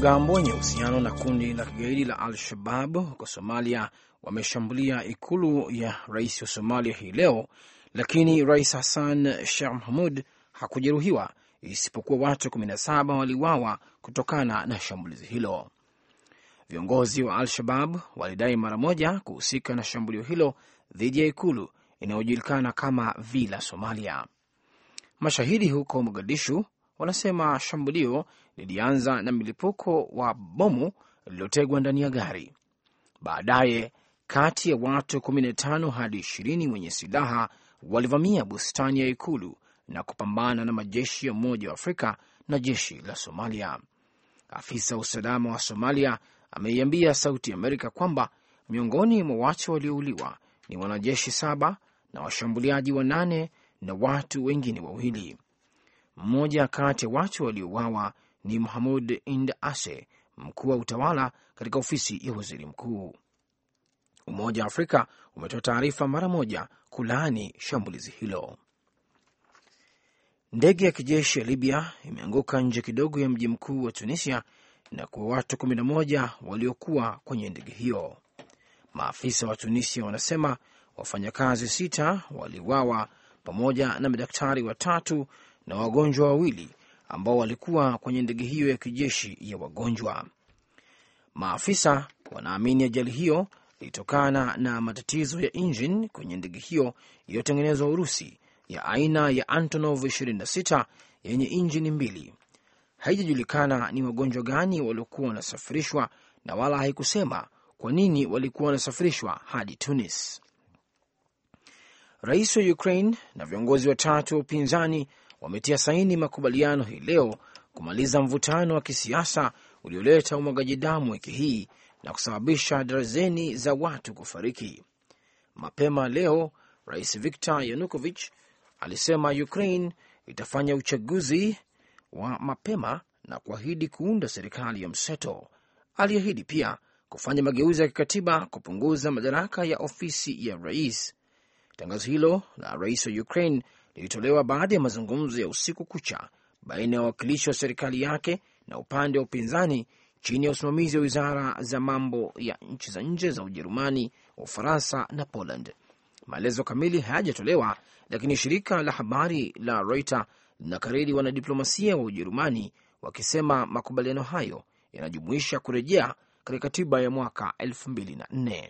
Wanamgambo wenye uhusiano na kundi la kigaidi la Al-Shabab huko Somalia wameshambulia ikulu ya rais wa Somalia hii leo, lakini Rais Hassan Sheikh Mahmud hakujeruhiwa isipokuwa watu 17 waliuawa kutokana na shambulizi hilo. Viongozi wa Al-Shabab walidai mara moja kuhusika na shambulio hilo dhidi ya ikulu inayojulikana kama Villa Somalia. Mashahidi huko Mogadishu wanasema shambulio lilianza na milipuko wa bomu lililotegwa ndani ya gari. Baadaye kati ya watu 15 hadi 20 wenye silaha walivamia bustani ya ikulu na kupambana na majeshi ya Umoja wa Afrika na jeshi la Somalia. Afisa wa usalama wa Somalia ameiambia Sauti Amerika kwamba miongoni mwa watu waliouliwa ni wanajeshi saba na washambuliaji wanane na watu wengine wawili. Mmoja kati ya watu waliouawa ni Muhamud Ind Ase, mkuu wa utawala katika ofisi ya waziri mkuu. Umoja wa Afrika umetoa taarifa mara moja kulaani shambulizi hilo. Ndege ya kijeshi ya Libya imeanguka nje kidogo ya mji mkuu wa Tunisia na kuwa watu 11 waliokuwa kwenye ndege hiyo. Maafisa wa Tunisia wanasema wafanyakazi sita waliuawa pamoja na madaktari watatu na wagonjwa wawili ambao walikuwa kwenye ndege hiyo ya kijeshi ya wagonjwa. Maafisa wanaamini ajali hiyo ilitokana na matatizo ya injini kwenye ndege hiyo iliyotengenezwa Urusi ya aina ya Antonov 26 yenye injini mbili. Haijajulikana ni wagonjwa gani waliokuwa wanasafirishwa na wala haikusema kwa nini walikuwa wanasafirishwa hadi Tunis. Rais wa Ukraine na viongozi watatu wa upinzani wametia saini makubaliano hii leo kumaliza mvutano wa kisiasa ulioleta umwagaji damu wiki hii na kusababisha darzeni za watu kufariki. Mapema leo, Rais Viktor Yanukovych alisema Ukraine itafanya uchaguzi wa mapema na kuahidi kuunda serikali ya mseto. Aliahidi pia kufanya mageuzi ya kikatiba kupunguza madaraka ya ofisi ya rais. Tangazo hilo la rais wa Ukraine lilitolewa baada ya mazungumzo ya usiku kucha baina ya wawakilishi wa serikali yake na upande wa upinzani chini ya usimamizi wa wizara za mambo ya nchi za nje za Ujerumani, Ufaransa na Poland. Maelezo kamili hayajatolewa, lakini shirika la habari la Reuters linakariri wanadiplomasia wa Ujerumani wakisema makubaliano hayo yanajumuisha kurejea katika katiba ya mwaka 2004.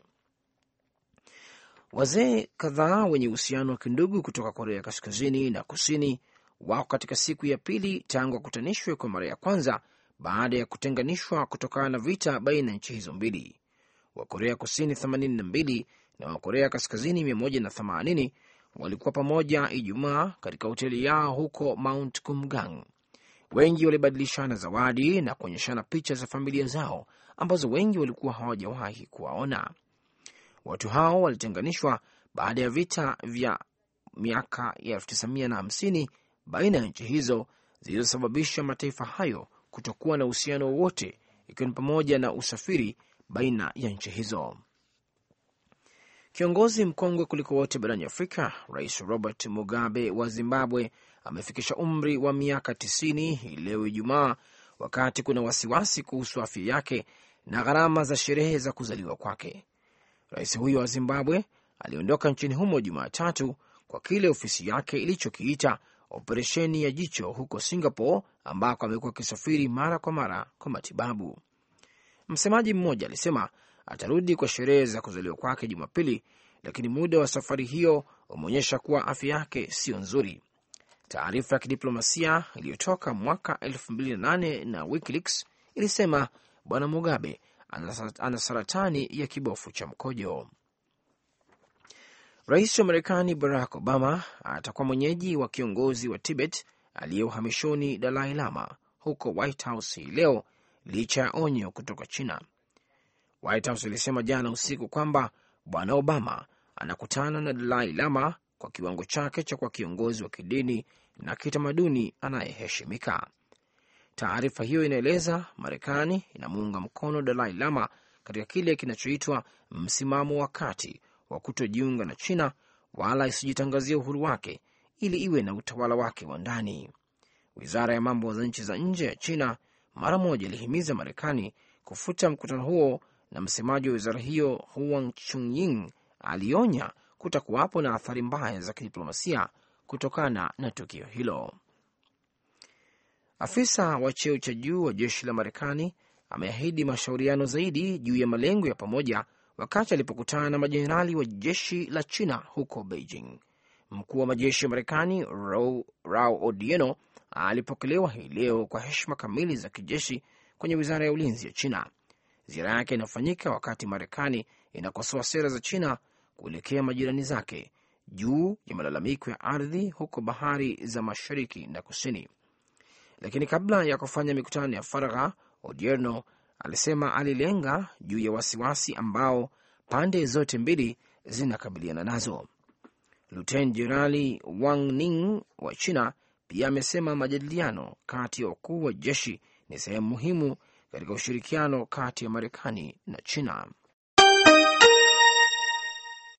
Wazee kadhaa wenye uhusiano wa kindugu kutoka Korea Kaskazini na Kusini wako katika siku ya pili tangu wakutanishwe kwa mara ya kwanza baada ya kutenganishwa kutokana na vita baina ya nchi hizo mbili. Wakorea Kusini 82 na Wakorea Kaskazini 180 walikuwa pamoja Ijumaa katika hoteli yao huko Mount Kumgang. Wengi walibadilishana zawadi na kuonyeshana picha za familia zao ambazo wengi walikuwa hawajawahi kuwaona. Watu hao walitenganishwa baada ya vita vya miaka ya 1950 baina ya nchi hizo zilizosababisha mataifa hayo kutokuwa na uhusiano wowote, ikiwa ni pamoja na usafiri baina ya nchi hizo. Kiongozi mkongwe kuliko wote barani Afrika, Rais Robert Mugabe wa Zimbabwe amefikisha umri wa miaka 90 hii leo Ijumaa, wakati kuna wasiwasi kuhusu afya yake na gharama za sherehe za kuzaliwa kwake. Rais huyo wa Zimbabwe aliondoka nchini humo Jumatatu kwa kile ofisi yake ilichokiita operesheni ya jicho huko Singapore, ambako amekuwa akisafiri mara kwa mara kwa matibabu. Msemaji mmoja alisema atarudi kwa sherehe za kuzaliwa kwake Jumapili, lakini muda wa safari hiyo umeonyesha kuwa afya yake siyo nzuri. Taarifa ya kidiplomasia iliyotoka mwaka 2008 na WikiLeaks ilisema Bwana Mugabe ana saratani ya kibofu cha mkojo. Rais wa Marekani Barack Obama atakuwa mwenyeji wa kiongozi wa Tibet aliye uhamishoni Dalai Lama huko White House hii leo licha ya onyo kutoka China. White House ilisema jana usiku kwamba Bwana Obama anakutana na Dalai Lama kwa kiwango chake cha kuwa kiongozi wa kidini na kitamaduni anayeheshimika. Taarifa hiyo inaeleza Marekani inamuunga mkono Dalai Lama katika kile kinachoitwa msimamo wa kati wa kutojiunga na China wala isijitangazia uhuru wake ili iwe na utawala wake wa ndani. Wizara ya mambo za nchi za nje ya China mara moja ilihimiza Marekani kufuta mkutano huo, na msemaji wa wizara hiyo Huang Chunying alionya kutakuwapo na athari mbaya za kidiplomasia kutokana na tukio hilo. Afisa wa cheo cha juu wa jeshi la Marekani ameahidi mashauriano zaidi juu ya malengo ya pamoja wakati alipokutana na majenerali wa jeshi la China huko Beijing. Mkuu wa majeshi ya Marekani Rao Odieno alipokelewa hii leo kwa heshima kamili za kijeshi kwenye wizara ya ulinzi ya China. Ziara yake inafanyika wakati Marekani inakosoa sera za China kuelekea majirani zake juu ya malalamiko ya ardhi huko bahari za mashariki na kusini. Lakini kabla ya kufanya mikutano ya faragha, Odierno alisema alilenga juu ya wasiwasi ambao pande zote mbili zinakabiliana nazo. Luten Jenerali Wang Ning wa China pia amesema majadiliano kati ya wakuu wa jeshi ni sehemu muhimu katika ushirikiano kati ya Marekani na China.